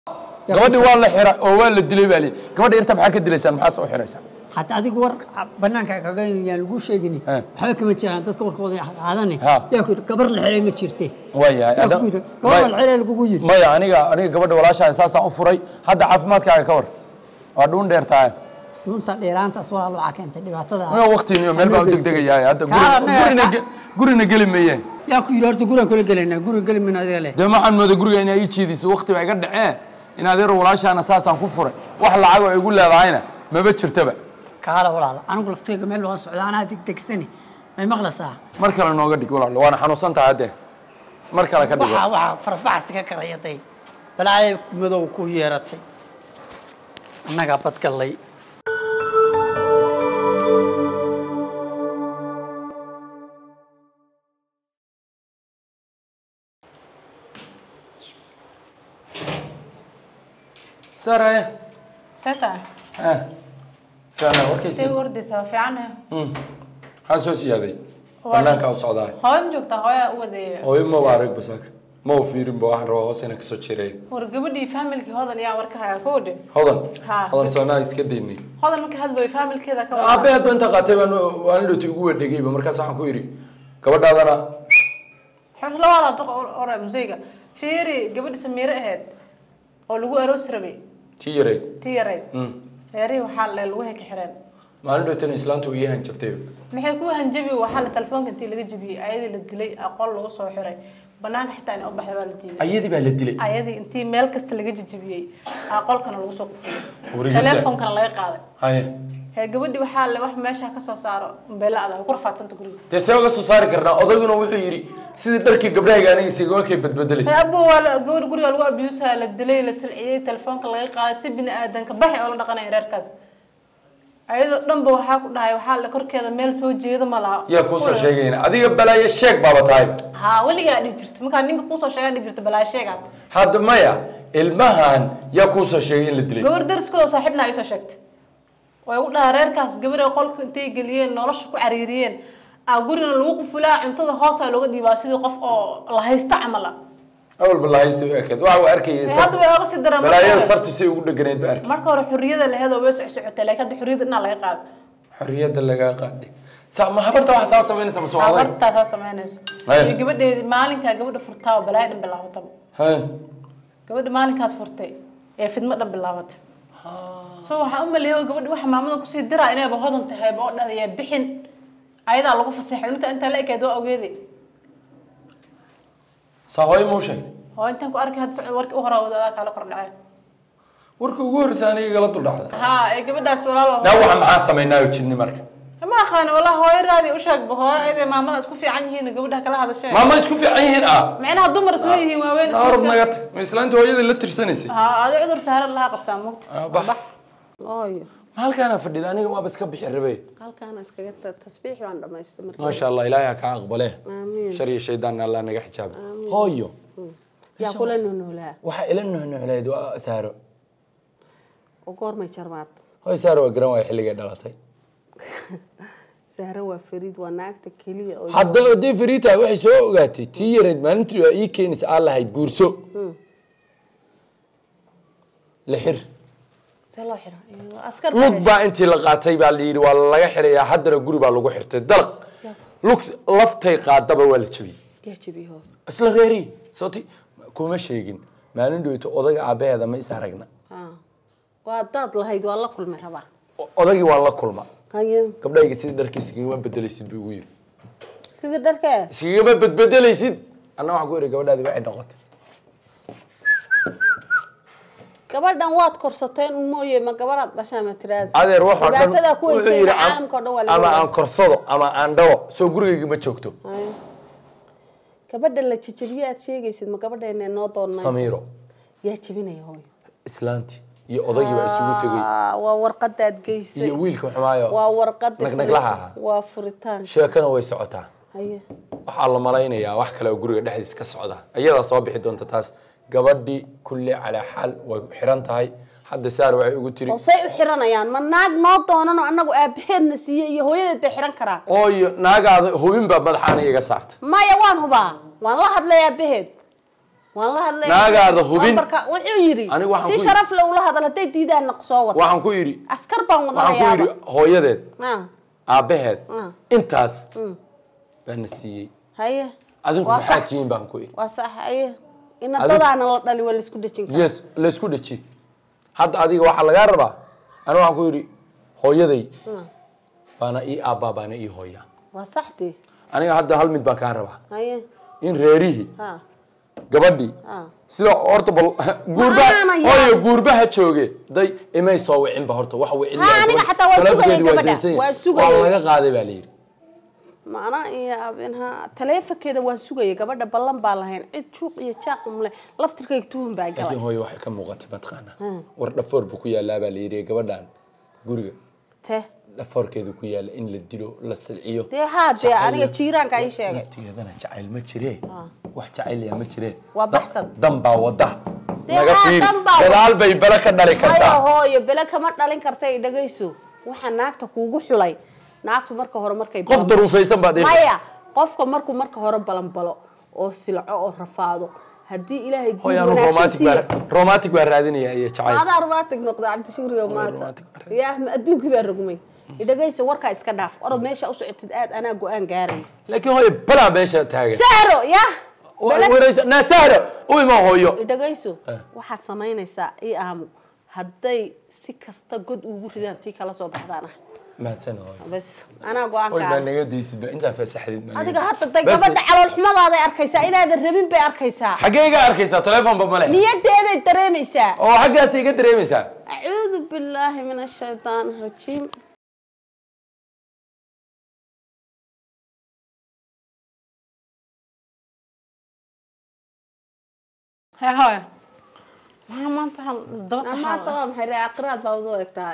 gabadhii waa la xira oo waa la dilay baa lii gabadha irta maxaa ka dilaysaan maxaa soo xiraysaan hadda adigu war banaanka kaga yaan lagu sheegini Eh. waxba kama jiraan dadka warkooda qaadane Ha. yaa ku yidhi gabar la xiray ma jirte waayahay yaa ada- ku yidhi gabar la may- xiray lagugu yidhi maya aniga aniga gabadha walaashaa saasaan u furay hadda caafimaadkaaga ka war waa dhuun dheer tahay runta dheeraantaas walaal waxaa keentay dhibaatada aniga waqtiiniyo meel baan u degdegayahay hadda guri- Kaa, anaga- gurina ge- gurina geli mayee yaa ku yidhi horta gurigan kula gelaynaa guriga geli mayna adiga leh dee waxaan mooday guriga inay ii jiidiso waqti baa iga dhacee in adeero walaashaana saasaan ku furay wax lacag oo igu leedahayna maba jirtaba kaala walaal anigu laftayga meel waan socdaa anaa degdegsani may maqlaysaa mar kale nooga dhig walaal waana xanuunsan tahay haddee mar kale ka dhigo waxaa waxaa farbaxsi ka karayaday balaayo madow ku yeeratay annagaa badgallay saaraya seta eh fiicnaa warkaysi say ordaysaa waa fiicanaha maxaa soo siyaaday banaanka u socdaa hooyo ma joogtaa hooyaa u wadeeya hooyo ma arag basaaka ma u fiirin ba waxaan rabaa hoos inaan kasoo jiray war gabadhii faamilkii hodan ayaa war ka hayaa ka wadhin hodan Ha. hodan soonaa iska daynay hodan marka hadlooy faamilkeeda ka aabe wada hadba inta qaatay baan waan dhoti ugu wadhegayba markaas waxaan ku yidhi gabadhaadana labaada duq ora museyga fiiri gabadhi samiire ahayd oo lagu aroosi rabay tii yareyd tii yarayd Mm. reerihii waxaa le lagu heka xireen maalin dhootan islaanta uu ii hanjabtay maxay ku hanjabi waxaa la telefoonka intii laga jabiyey ayadii la dilay aqoon lagu soo xiray banaanka xitaa in u baxda baa la diiday ayadii baa la dilay ayadii intii meel kasta laga jajabiyey aqolkana lagu soo kufiyey Wariyada. teleefoonkana laga qaaday haye hee gabadhi waxaa le wax meesha ka soo saaro beela adag ku rafaadsanta guriga dee see uga soo saari karnaa odayguna wuxuu yidhi sidii dharkii gabdhahayga aniga isaga kay badbedelaysa hee abo waa la- gabadh guriga lagu abuusaa la dilay la silciyey telefoonka laga qaaday si bini aadanka baxi oo la dhaqanaya reerkaas ayadoo dhanba waxaa ku dhahay waxaa le korkeeda meel soo jeeda ma laha yaa kuusoo sheegayna adiga balaayo sheeg baaba tahay haa weligaa dhihi jirta markaa ninka kuusoo sheegaa dhihi jirta balaa sheegaad hadda maya ilmahan yaa kuusoo sheegay in la dilay gabar dariskooda saaxiibna ay soo sheegtay way u dhaha reerkaas gabar ay qolka intay geliyeen nolosha ku cariiriyeen aa gurina lagu qufulaa cuntada hoosaa looga dhiibaa sidii qof oo la haysta camal ah awalba la haysta u ekeed waxa uu arkayay Ee, hadda way oga sii daraan marka balaayada hore. sartu say ugu dheganayd ba arkay marka hore xurriyada laheed oo way socsocotay laakiin hadda xurriyada dhinaa laga qaado xorriyadda lagaa qaaday sa ma habarta waxa saa samaynaysa ma soo adag habartaa saa samaynayso Haya. iyo gabadheedi maalinkaa gabadha furtaa oo balaayo dhan bilaabataba haye gabadha maalinkaad furtay ee fidmo dhan bilaabatay so waxaa u maleeya gabadha waxa maamada kusii diraa inayba hodan tahayba oo dhadaya bixin ayadaa lagu fasaxay inta intaa la ekeed waa ogeede saa hooyo ma u sheegtay oo intaan ku arkay hadda socod warkii u horaa wadaadaa kaala kor dhacay warka ugu horreysa aniga igala dul dhacda haa ee gabadhaas walaalo naa waxa maxaa samaynaayo jinni marka ma aqaana walaa hooyo raadi u sheegba hooyo ayadee maamada isku fiican yihiin gabadhaha kala hadashee maama isku fiican yihiin ah micnaha dumar isla yihiin waaweyn isku naarad fiican. naga tag ma islaanta hooyada la tirsanaysay haa adi cudur saaran lahaa qabtaa mugta Ah, bax. ooyo ma halkaana fadhida aniga waaba iska bixi rabe halkaana iskaga ta- tasbiix baan dhamaystay markii maasha allah ilaahay ha kaa aqbale Aamiin. shar iyo shaydaanna allah naga xijaaba hooyo yaa kula nunuulaa waxaa ila nuhnuhleed waa saaro oo goormay jarmaad hooy saaro waa garan waaya xilligay dhalatay sahre waa fariid waa naagta keliya oo hadda oday fariita waxay soo ogaatay tii yareed maalintii waa ii keenaysa aan lahayd guurso lixir see loo xira Ee, waa askar lug baa intii la qaatay baa la yidhi waa laga xirayaa haddana guri baa lagu xirtay dalaq lug laftay qaadaba waa la jabiyey yaa jabiho isla reeri sooti kuma sheegin maalin dhoweyto odaga aabaheeda ma is aragna haa waa daad lahayd waa la kulmay rabaa O- odagii waa la kulma haye gabdhayga sidii dharkii iskagama bedelaysid buu igu yidhi sidii dharka iskagama bedbedelaysid anna waxaan ku yidhi gabadhaadi waxay noqotay gabadhan waad korsateen un mooye ma gabadhaad dhashaa ma tiraada adeer wax oo dhan dhibaatada ku wuxuu haysay yidhi caalamka oo dhan waa laga ama wadaa. aan korsado ama aan dhawo soo gurigayga ma joogto Haye. gabadha la jajabiye aad sheegaysid ma gabadheena noo doonnay samiiro yaa jabinaya hooyo islaantii iyo odagii baa isugu tegey Ah, waa warqadaad geysay iyo wiilka xumaayo waa warqada nagnaglaha furi- ahaa waa furitaan sheekana way socotaa haye waxaa la malaynayaa wax kale oo guriga dhexdiis ka socda iyadaa soo bixi doonta taas gabadhii kulli calaa xaal way xiran tahay hadda saar waxay ugu tiri oo say u xiranayaan ma naag noo doonanoo annagu aabaheedna siiye iyo hooyadeed bay xiran karaa ooyo naagaada hubin baa madaxaana iga saarta maya waan hubaa waan la hadlay aabaheed waan la hadlay Naagaada hubin. Lambarka- wuxuu yidhi Anigu waxaan si ku- sharaf le ula hadal hadday diidaan soo wata waxaan ku yidhi askar baan waxaan ku wadanayaaba yidhi hooyadeed Ah, aabbaheed Mm. intaas baana siiyey haye adinku Waa maxaa sax. tihiin baan ku yidhi waa sax haye ina Adigu- dadaana la dhali waa laisku dhejin karaa yes laysku dheji hadda adiga waxaa lagaa rabaa aniga waxaan ku yidhi hooyaday baana ii aabbaa baana ii hooya waa saxdii aniga hadda hal mid baan kaa rabaa haye in reerihii ha gabadhii ha sida horta bal guurba Maxaana yaa- hooyo guurbaha jooge day imay soo wicinba horta wax wicin Ha, aniga xataa waan sugayay gabadha. Waan sugayay. waa laga qaaday baa layidhi maana iyo abinha taleefankeeda waan sugayay gabadha ballan baa lahayn cid juuq iyo jaaq umle laftirkayga tuhun baa galay laakiin hooyo waxay ka muuqatay mataqaana war dhafoor buu ku yaalaa baa layidhi gabadhan guriga te dhafoorkeedu ku yaala in la dilo la silciyo dee haa dee Jacayl- aniga jiiraanka ii sheegay laftigeedana jacayl ma jiree wax jacayliya ma jiree Waa Da- baxsan. dan baa wada Dee naga haa, fiiri dan baa wada. gadaal bay bala ka dhali hayo kartaa hooyo bele kama dhalin kartay dhagayso waxaa naagta kuugu xulay naagtu marka hore markay qof daruufaysan baad dhihi maya qofka markuu marka hore balanbalo oo silco oo rafaado haddii ilaahay guur hooyaanu wanaagsan romantic siiyo baa romantic baa raadinaya iyo jacayl adaa romantic noqda cabdishukriga maanta romantic baa yaa ma adduunkii baa rogmay dhagayso warkaa iska dhaaf orod meesha u socotid aad anaa go-aan gaaraya laakiin hooyo balaa meesha taagan sahro ya waraysa naasahro u ima hooyo dhagayso Eh. waxaad samaynaysaa i aamu hadday si kasta god ugu ridaan tii kala soo baxdaan ah mahadsan hooyo bas anaa go-aan hooy baa gaara naga daysidba intaa fasaxdid baa naga adiga daysid. hadda day Bas- gabadha calool xumadaada arkaysaa inaadan rabin bay arkaysaa xaggee iga arkaysaa telefonba male niyadeeday dareemaysaa oo xaggaas iga dareemaysaa acuudu billaahi min ashaytaan rajiim hee hooyo maxaa maanta waxaan isdaba maanta taxaa waa maxay ree aqraad baa udu eg tahay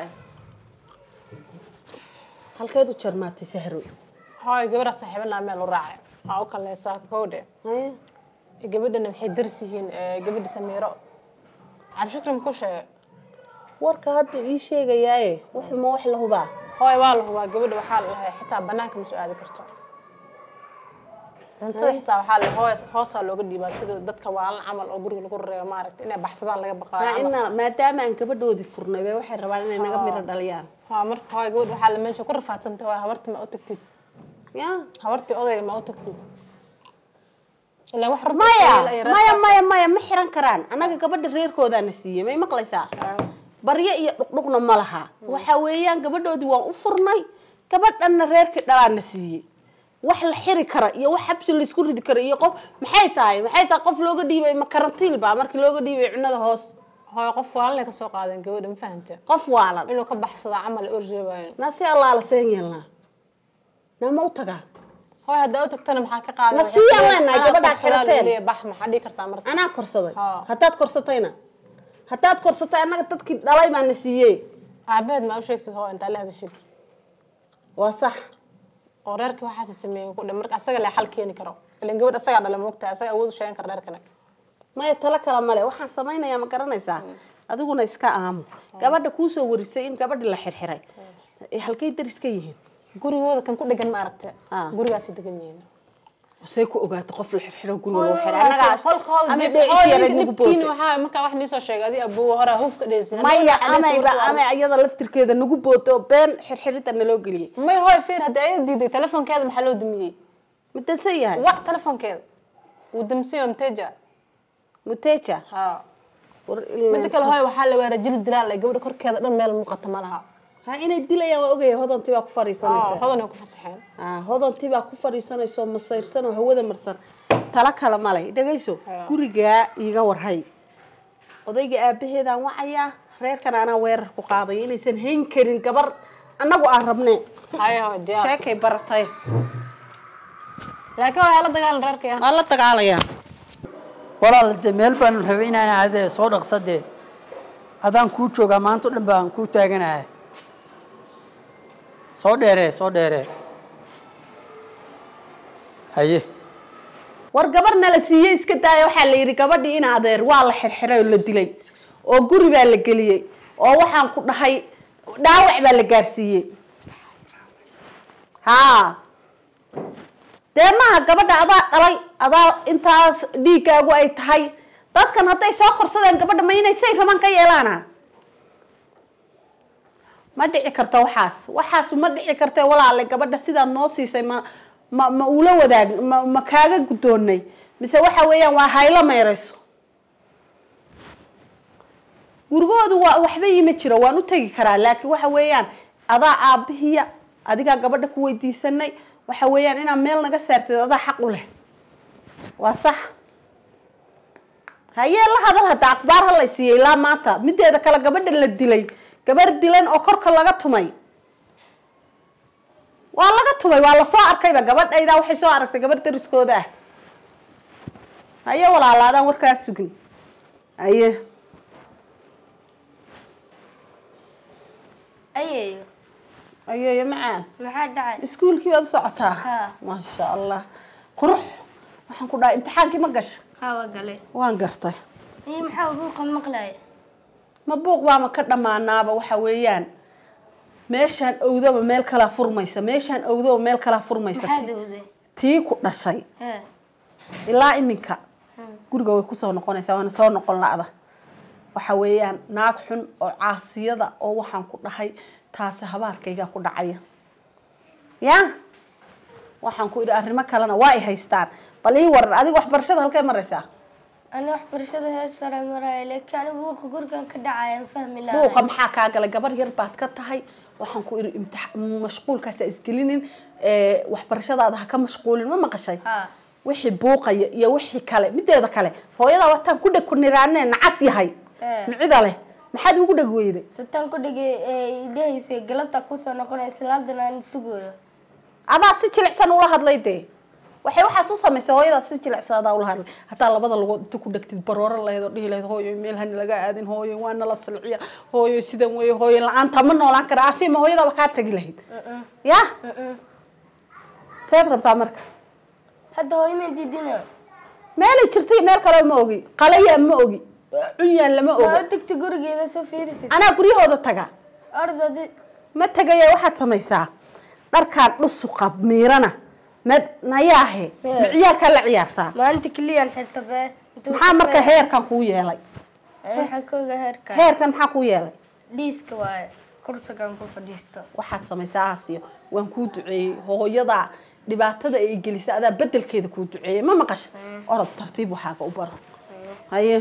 halkeed u jarmaatay sahro hooyo gabadha saaxiibanaa meel u raacay waa u kaleysaa kowdhe haye gabadhana waxay daris yihiin gabadha samiiro cabdishukri ma ku sheegay warka hadda ii sheegayaaye wuxuma wax la hubaa hooyo waa la hubaa gabadha waxaa la dhahay xitaa banaanka ma soo aadi karto cuntada xitaa waxaa la hoos hoosaa looga dhiibaa sida dadka waalan camal oo guriga lagu reebo maaragta inay baxsadaan laga Maa baqaayo camal. ina maadaama aan gabadhoodii furnay bay waxay rabaan inay naga miro dhaliyaan Haa, marka hooyo gabadha waxaa la meesha ku rafaadsantay waa habartii ma u tagtid ya habartii odayga ma u tagtid ilaa wax runta maya sheegay iyo maya reerkaas- maya maya ma xiran karaan annaga gabadha reerkoodaana siiyey may maqlaysaa baryo iyo dhuqdhuqna ma laha waxa weeyaan gabadhoodii waan u furnay gabadhanna reerkii dhalaana siiyey wax la xiri kara iyo wax xabsi laysku ridi kara iyo qof maxay tahay maxay tahay qof looga dhiibay ma karantiil ba markii looga dhiibay cunada hoos hooyo qof waalanay ka soo qaadeen gabadha ma fahante qof waalan inuu ka baxsado camal ay orjeebaayeen na si allaala seen yeelnaa na ma u tagaa hooyo haddaa u tagtana maxaa ka qaadan Ma sii ammaanaa gabadhaa xirateen? bax maxaa dhihi kartaa marka anaa korsaday Haa. haddaad korsatayna haddaad korsatay annaga dadkii dhalay baa na siiyey aabaheed ma u sheegtid hooyo intaa la hadashid waa sax oo reerkii waxaase sameeyeen ku dhan marka asaga le xal keeni karo ilan gabadh asagaa dhala moogtahay asaga awood u sheegan kara reerkana maya talo kale male waxaan samaynayaa ma garanaysaa adiguna iska aamu gabadha kuusoo warisay in gabadhi la xirxiray Eh, halkay daris ka yihiin gurigooda kan ku dhegan ma aragte Ah. gurigaasay degan yihiin say ku ogaatay qof la xirxiro guriga lagu xiray annagaa qolkooda ama dib- dheecis hooyo, yaray ninka nagu dhibkiina bootay waxaa markaa wax niisoo sheegay adi abuwa horaa hufka dheysin maya amayba ama iyada laftirkeeda nagu booto oo been xirxirida naloo geliyey may hooyo fiir haddii ayada diiday telefonkeeda maxaa loo dumiyey mudansan yahay wac telefonkeeda wuu damsiyo mteja muteja ha war midda kale hooyo waxaa la weeraa jil dilaal ay gabadha korkeeda dhan meel muuqata ma laha ha inay dilayaan waa ogaya hodantii baa ku Ah, fariisanaysa hodan ay ku fasaxeen Ah, hodantii baa ku fadhiisanaysa oo masayrsan oo hawada marsan talo kale male dhegayso Haa. gurigaa iiga warhay odayga aabaheedaan wacayaa reerkan anaa weerar ku qaadaya inaysan hayn karin gabar annagu aan rabne hayo hooyo diyaar sheekay baratay laakiin waa la dagaalan reerkaya waa la dagaalayaa walaal de meel baan rabay inaan aadee soo dhaqsadee adaan kuu joogaa maanta o dhan baan kuu taaganahay soo dheeree soo dheeree haye war gabar nala siiyey iska daaya waxaa la yidhi gabadhii in adeer waa la xirxiray oo la dilay oo guri baa la geliyey oo waxaan ku dhahay dhaawac baa la gaarsiiyey haa dee maaha gabadha adaa dhalay adaa intaas dhiiggaagu ay tahay dadkan hadday soo korsadeen gabadha ma inay say raban ka yeelaana ma dhici karto waxaas waxaas ma dhici karte walaale gabadha sidaad noo siisay ma ma ma ula wadaag ma ma kaaga guddoonnay mise waxa weeyaan waa haylo meerayso gurigoodu waa waxba iima jiro waan u tegi karaa laakiin waxa weeyaan adaa aabihiya adigaa gabadha ku weydiisanay waxa weeyaan inaad meel naga saartid adaa xaq u leh waa sax hayee la hadal hadda akhbaar ha lay siiyey ilaa maanta mideeda kale gabadha la dilay gabar dilan oo korka laga tumay waa laga tumay waa lasoo arkayba gabadhaydaa waxay soo aragtay gabadh dariskooda ah haye walaalaadaan warkaas sugin haye ayeeyo ayeeyo macaan maxaa dhacay iskuulkii baad u socotaa Haa. maasha allah qurux waxaan ku dhahay imtixaankii ma gasho hawa galay waan gartay iyo maxaa buuqa maqlaya ma buuq baama ka dhammaanaaba waxa weeyaan meeshaan owdaba meel kalaa furmaysa meeshaan owdaba meel kalaa furmaysa maxaa Ti- dawday tii ku dhashay hee ilaa iminka guriga way kusoo noqonaysaa waana soo noqon la'da waxa weeyaan naag xun oo caasiyada oo waxaan ku dhahay taasi habaarkaygaa ku dhacaya ya waxaan ku idhi arrimo kalena waa ay haystaan bal ii waran adiga waxbarashada halkay maraysaa ani waxbarashada hees sare maraya laakiin ani buuqa gurigan ka dhacaya aan fahmi buuqa lahay maxaa kaa galay gabar yar baad ka tahay waxaan ku idhi imtix mashquulkaas ha isgelinin ee, waxbarashadaada ha ka mashquulin ma maqashay haa wixii buuqaya iyo wixii kale mideeda kale hooyadaa wataan ku dheg ku niraanee nacas yahay Eh. micida leh maxaad ugu dheg weyday sataan ku dhigay ee idhahaysay galabta kusoo noqonaysa laadana aan sugayo adaa si jilicsan ula hadlay dee waxay waxaas u samaysay hooyadaa si jilicsan adaa ula hadlay hataa labada lugood inta ku dhegtid barooro lahayd oo dhihi lahayd hooyo meel hana laga aadin hooyo waa nala salciya hooyo sidan weeye hooyo la-aanta ma noolaan kara asima hooyadaba kaa tagi lahayd ya seed rabtaa marka hadda hooyo ma diidina meelay jirtay meel kale ma ogi qalayaan ma ogi cunyaan lama waa ogo u tagta gurigeeda soo fiirisid anaa guryahooda taga ordadi ma tegaya waxaad samaysaa dharkaan dhusuqa miirana mad nayaahe Yeah. ma ciyaalkaa la ciyaarsaa maalinta keliyaan xirta bee Intuu maxaa marka shaqeeya- heerkan kuu yeelay waxaa ka oga heerka heerkan maxaa kuu yeelay dhiiska waaye kursigan ku fadhiisto waxaad samaysaa asiyo waan kuu duceeyey hooyadaa dhibaatada ay gelisay adaa bedelkeeda kuu duceeyey ma maqasha orod tartiib waxaaga u baro haye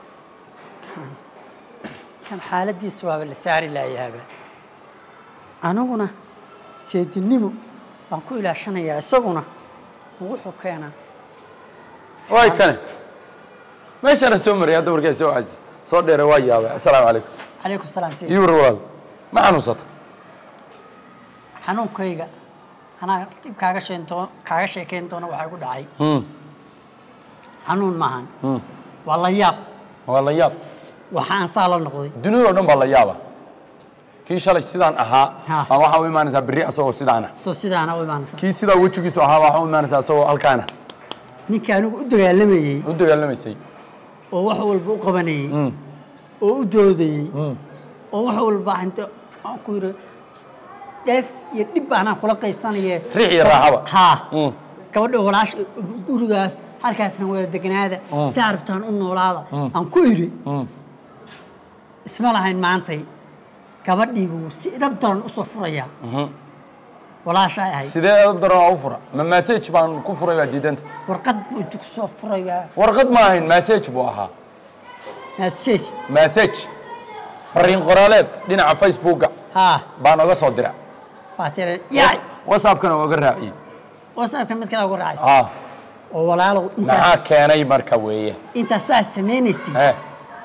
kan xaaladiisa waaba la saari laayaaba aniguna seedinimo waan ku ilaashanayaa isaguna wuxuu keenaa waay kane meeshana soo maraya hadda warkaa soo casi soo dheere waa yaabay assalaamu calaykum calaykum salaam seyd ii war walaal ma xanuunsata xanuunkayga anaa dib kaaga sheento kaaga sheekeyn doona waxaa ku dhacay Hmm, xanuun maahan hmm. waa la yaab waa la yaab waxaan saa la noqday dunida oo dhan baa la yaaba kii shalay sidaan ahaa Ha. baa waxaa u imaanaysaa berri asagoo sidaana soo sidaana u imaanaysa kii sidaa wejigiisu ahaa waxaa u imaanaysaa asagoo halkaana ninka anigu u dagaalamayey u dagaalamaysay oo wax walba u qabanayey Hmm, oo u doodayey hmm. oo wax walba inta aan ku yidhi dheef iyo dhib baanaan kula qaybsanaye riix iyo raaxaba haa Hmm, gabadha walaasha gurigaas halkaasna wada degnaada Mm. si arabtaan u noolaada Mm. aan ku idhi hmm. isma lahayn maantay gabadhii buu si dhab daran usoo furayaa Mhm. walaasha ay ahayd sidee edab daran waa u fura ma message baan ku furay baa diidanta warqad buu intu ku soo furayaa warqad ma ahayn message buu ahaa maasjeed message fariin qoraaleed dhinaca facebooka haa baan oga soo dira waa tiri yaay whatsappkana waa oga raaciyey whatsappka mid kale ugu raacaysa ah oo walaalow intaas maxaa keenay marka weeye intaas saas samaynaysay eh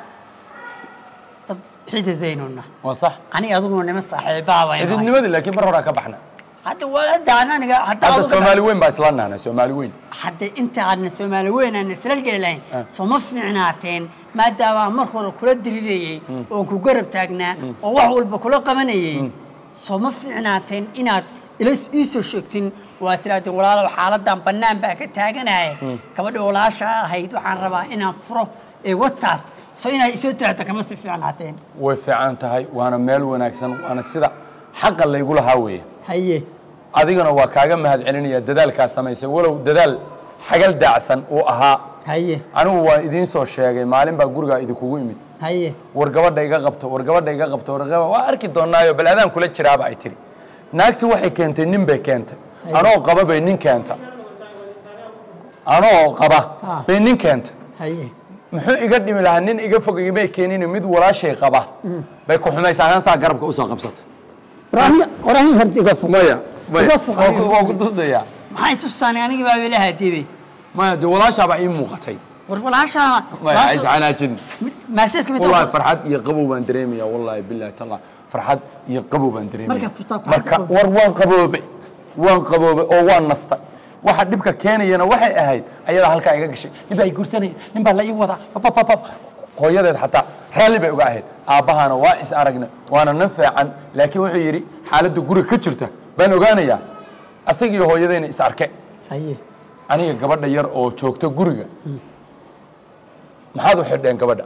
dad xididaynuna waa sax aniga adiguna nima saaxiibaaba xididnimadii laakiin mar horaa ka baxna hadda waa hadda aniga hadda hadda adiga- soomaali weyn baa isla nahnay soomaali weyn hadda inta aadna soomaali weyn aan isla geli lahayn Ah. sooma fiicnaateen maadaama mar hore kula dirirayey oon ku garab taagnaa oo wax walba kula qabanayey sooma fiicnaateen inaad ila iisoo sheegtin waa tirahdeen walaalow xaaladan bannaan baa ka taaganaya gabadha walaasha ahayd waxaan rabaa inaan furo ee wataas soo inaad isoo tiraahda kama si fiicnaateen way fiican tahay waana meel wanaagsan waana sida xaqa laygu lahaa weeye haye adigana waa kaaga mahad celinaya dadaalkaa samaysay walow dadaal xagal daacsan uu ahaa haye anigu waa idiin soo sheegay maalin baa gurigaa idinkugu imid haye war gabadha iga qabto war gabadha iga qabto war gabadha waa arki doonaayo bal adaan kula jiraaba ay tiri naagti waxay keentay nin bay keentay anoo qaba bay nin keenta anoo qaba Ah. bay nin keentay haye muxuu iga dhimi lahaa nin iga fog igamay keenin mid walaashay qaba bay ku xumaysaa saa garabka usoo qabsata qorani horta iga fog maya maya Iga fog waa ku- waa ku tusaya maxay tusaanay aniga baa weli haadibay maya dee walaashaabaa ii muuqatay war walaashaa maya hays canaajin maaseedka mid wallahi farxad iyo qabow baan dareemaya wallahi billahi taala farxad iyo qabow baan dareemaya Marka furtaa farxad marka qabow. war waan qaboobay waan qaboobay oo waan nastay waxa dhibka keenayana waxay ahayd ayadaa halkaa iga gashay nin baa i guursanaya nin baa la ii wadaa papapapap hooyadeed xataa raalli bay uga ahayd aabbahana waa is aragnay waana nan fiican laakiin wuxuu yidhi xaaladda guriga ka jirta baan ogaanayaa asagii hooyadayna is arke haye aniga gabadha yar oo joogta guriga maxaad u xidheen gabadha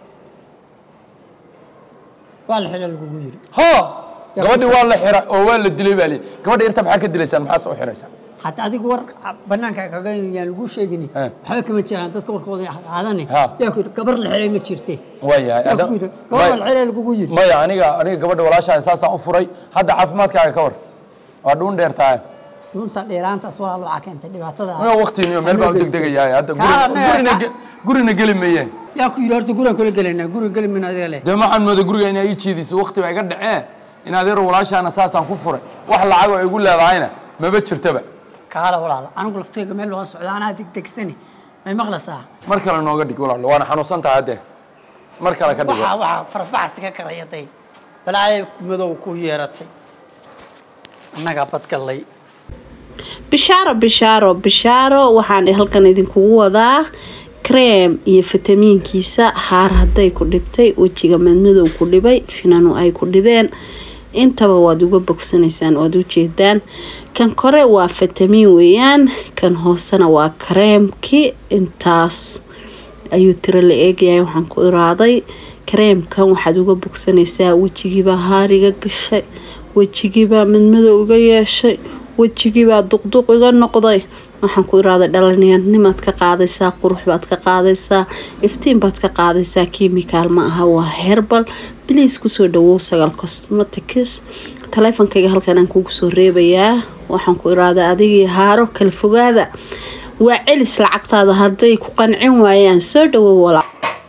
waa la xidha lagugu yiri ha gabadhii waa la xira oo waa la dilay baa lii gabadha yarta maxaa ka dilaysaan maxaa soo xiraysaan hataa adigu war banaanka kaga yaan lagu sheegini Eh. waxba kama jiraan dadka warkooda qaadane Ha. yaa ku yidhi gabar la xiray ma jirte waayahay yaa ada- ku yidhi gabar la may- xiray lagugu yiri maya aniga aniga gabadha walaashaa saasaan u furay hadda caafimaadkaaga ka war waa dhuun dheer tahay runta dheeraantaas waa waxaa keentay dhibaatada aniga waqtiiniyo meel baan u degdegayahay hadda Kaa guri- anaga- gurina ge- gurina geli mayeen yaa ku yidhi horta gurigan kula gelaynaa guriga geli mayna adiga leh dee waxaan mooday guriga inaa ii jiidiso waqti baa iga dhacee in adeero walaashaana saasaan ku furay wax lacag oo igu leedahayna maba jirtaba kaala walaala anigu laftayga meel waan socdaa anaa degdegsani may maqlaysaa mar kale nooga dhig walaal waana xanuunsan tahay haddee mar kale ka dhigo waxaa waxaa farbaxsi ka karayaday balaayo madow ku yeeratay annagaa badgallay bishaaro bishaaro bishaaro waxaan halkan idinkugu wadaa kreem iyo fitamiinkiisa haar hadday ku dhibtay wejiga madmadow ku dhibay finanu ay ku dhibeen intaba waad uga bogsanaysaan waad ujeedaan kan kore waa fitamiin weeyaan kan hoosena waa kareemki intaas ayuu tiro la eegayahay waxaan ku iraaday kareemkan waxaad uga bogsanaysaa wejigiibaa haariga gashay wejigiibaa madmadow iga yeeshay wejigiibaa duqduq iga noqday waxaan ku iraaday dhallinyarnimaad ka qaadaysaa qurux baad ka qaadaysaa iftiin baad ka qaadaysaa kimikaal ma aha waa herbal biliis kusoo dhawow sagaal cosmetics taleefonkayga halkan aan kugu soo reebayaa waxaan ku iraaday adigii haaro kala fogaada waa celis lacagtaada hadday ku qancin waayaan soo dhawow walaa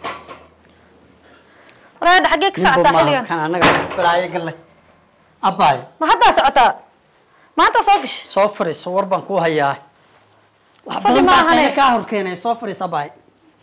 walaada xaggee ka socotaa xilligan kan annaga balaayo gallay abbaayo ma haddaa socotaa maanta soo gash soo fariiso war baan kuu hayaa wax Fadhi badan ma baa ahane. qaylo kaa horkeenay soo fariis abbaayo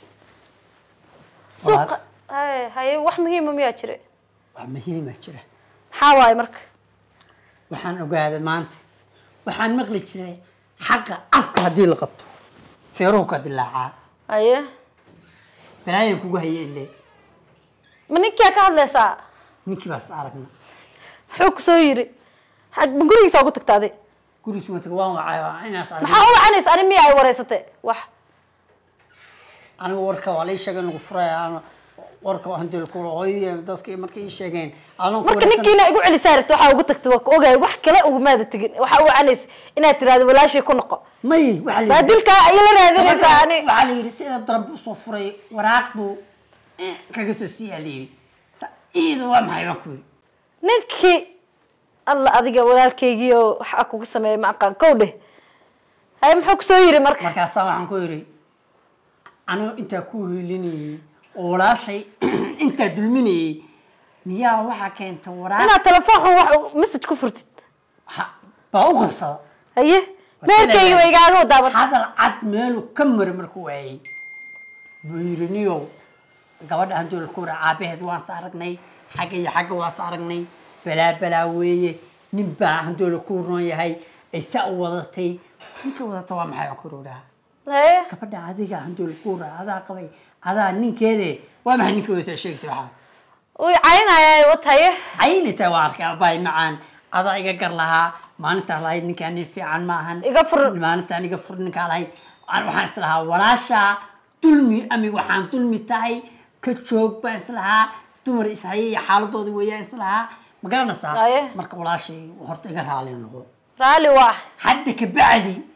suuqa haye haye wax muhiima miyaa jira wax muhiima jira maxaa waaye marka waxaan ogaaday maanta waxaan maqli jiray xaqa afka haddii la qabto feeruhu ka dilaacaa haye balaayan kugu hayeen le ma ninkiyaa ka hadlaysaa ninkii baas aragna muxuu ku soo yiri xag ma gurigiisa ugu tagtaaday gurigiis wataga waan wacay waa inaas arag maxaa u wacanaysa ani miya ay wareysatay wax anigu warka waa lii sheegay lagu furaya aan warka hanti ku hooyo dadkii markay ii sheegeen adoon ku marka wareysan ninkiina igu celisaa rabta waxaa ugu tagtay waa ku ogahay wax kale ugumaada tegin waxaa u wacanaysa inaad tiraahdo walaashii ku noqo may waxaa la baa yidhi- dilkaa ayay la raadinaysaa ani waxaa la yidhi sida daran buu soo furay waraaq buu eh, kaga soo siiyaa la yidhi Sa- iida waa maxay baan ku yidhi ninkii alla adiga walaalkaygii oo waxa kugu sameeyay ma aqaan kow dheh haye muxuu kusoo yiri marka markaasaa waxaan ku yidhi anuu intaa ku hiilinayey oo walaashay intaa dulminayey miyaa waxaa keenta waraaq inaad telefoonkan wax message ku furtid Ha- baa u qabsada haye meelkaygi way igaaga wadaaban hadal cad meeluu ka mari markuu waayey buu yidhi niyow gabadha handool ku wara aabaheed waan sa aragnay xagga iyo xagga waan sa aragnay balaa balaa weeye nin baa handoola ku roon yahay ay saa u wadatay ninka wadata waa maxay aan ku rodhaa haye gabadha adiga handoola ku wara adaa qabay adaa ninkeede waa maxay ninka wadata sheegaysa waxaa way caynaya wat haye caynita waa arkay abaay macaan adaa iga gar lahaa maalintaa lahayd ninkaan nin fiican maahan Iga fur. maalintaan iga fur ninkaa lahayd Aan waxaan islahaa walaashaa dulmi ami waxaan dulmi tahay ka joog baan islahaa dumar ishaye iyo xaaladooda weeyaan islahaa ma garanaysaa Aye. marka walaashay horta iga raali noqo raali waa hadda ka bacdi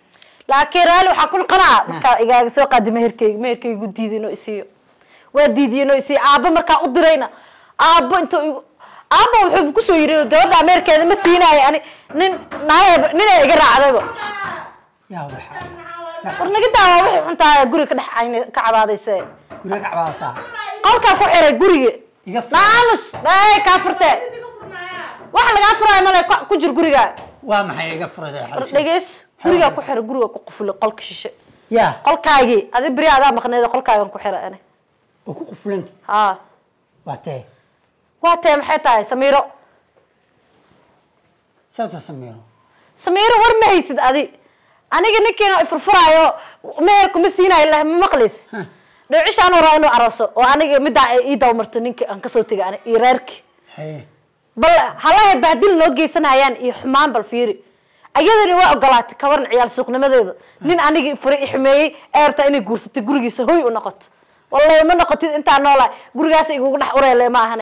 laakiin raali waxaa ku noqonaa markaa igaaga soo qaadi meherkeyga meherkeygu diiday inuu isiiyo waa diidiye inuu isiiyo aabbo markaa u dirayna aabbo intuu igu aabbo wuxuu kusoo yiri gabadha meherkeeda ma siinaayo ani nin naayab ninay iga raacdayba yaa waxa war naga daawa wixii xuntaa guriga ka dhex cayna ka cabaadayse guriga ka cabaasaa qolkaa ku xiray guriga iga fur naamus dhaay kaa furtee waxa lagaa furaayo male ku- ku jir guriga waa maxay iga furada war dhegeys gurigaa ku xiray guriga ku qufulay qolka shishe yaa qolkaagii adi beri adaa maqneed qolkaagan ku xiray ani oo ku qufulanta haa waa tee waa tee maxay tahay samiiro sababta sameeyo samiiro war ma haysid adi aniga ninkiina ifurfuraayo meherku ma siinaayo lah ma maqlays Huh. dheecishaan waraa inuu arooso oo aniga middaa ay ii dabamarto ninka aan kasoo tegay ani iyo reerki haye bal halahay bahdil noo geysanayaan iyo xumaan bal fiiri ayadani waa ogolaatay ka waran ciyaal suuqnimadeeda nin anigii furay i xumeeyey ee rabtaa inay guursatay gurigiisa hoy u noqoto wallahi ma noqotid intaa noolahay gurigaas igugu dhex ureele ma ahan